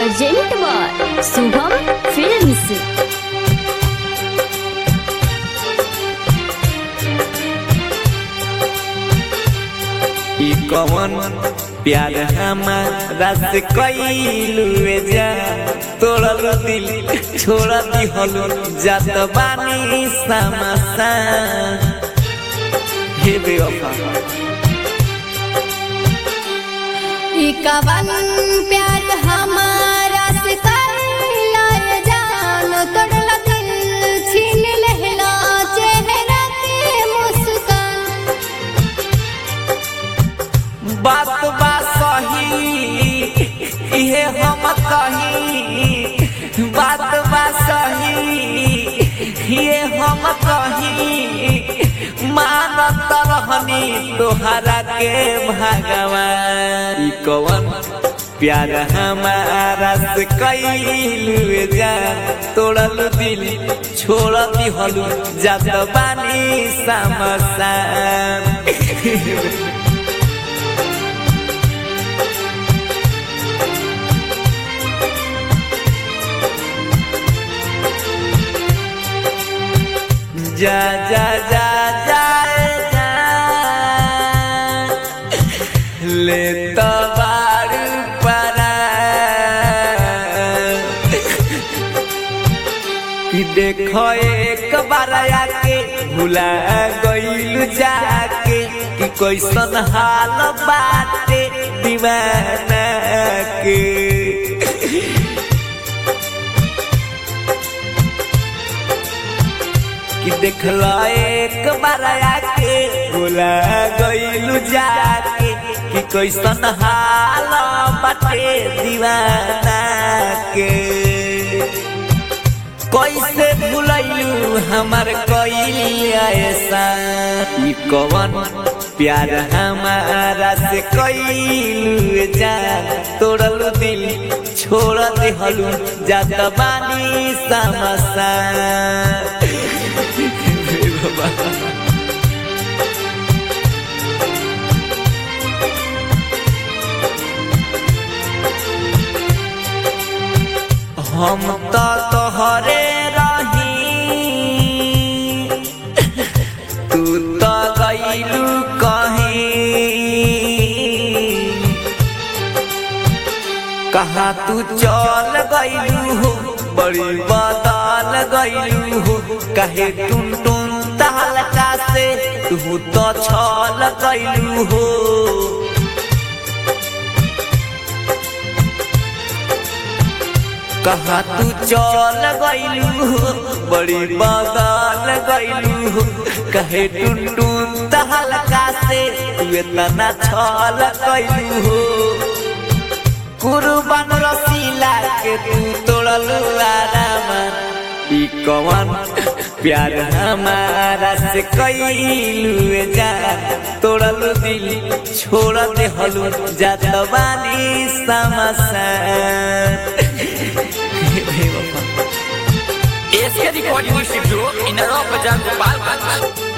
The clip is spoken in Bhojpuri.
प्रेजेंट बाय शुभम फिल्म्स ई कवन प्यार हमारा से कैलू जा तोड़ल दिल छोड़ दिहल जात बानी समसा हे बेवफा ई कवन प्यार हमारा से करला ये जान तोड़ला दिल छीन लेहला चेहरा के मुस्कान बात बा सही इहे हम कही बात बा सही ये हम कही मानत रहनी तोहरा के भगवान ई कवन प्यार हमारा से कैलू जा तोड़ल दिल छोड़ दिहलू जात बानी समसान जा जा जा जाए जा ले तो बार परा कि देखो एक बार आके भुला गइल जाके कि कैसन हाल बाटे दीवाना के कि देखला एक बार आके भुला गइलू जाके कि कैसन हाल बाटे दीवाना के कैसे भुलैलू हमार कइल ऐसा ई कवन प्यार हमारा से कइलू जा तोड़लू दिल छोड़ देहलू जात बानी समसा हम तो तोहरे रही तू तो गईलू कहीं कहा तू चल गईलू हो बड़ी बदल गईलू हो कहे टुन टुन तहलका से तू तो छल गईलू हो कहा तू चल गईलू हो बड़ी बदल गईलू हो कहे टुन टुन तहलका से तू इतना छल गईलू हो कुर्बान रसीला के तू तोड़लू आराम ई कवन प्यार हमारा से कैलू जा तोड़लू दिल छोड़ देहलू जात बानी समसान एसके रिकॉर्डिंग स्टूडियो इन बाजार गोपालगंज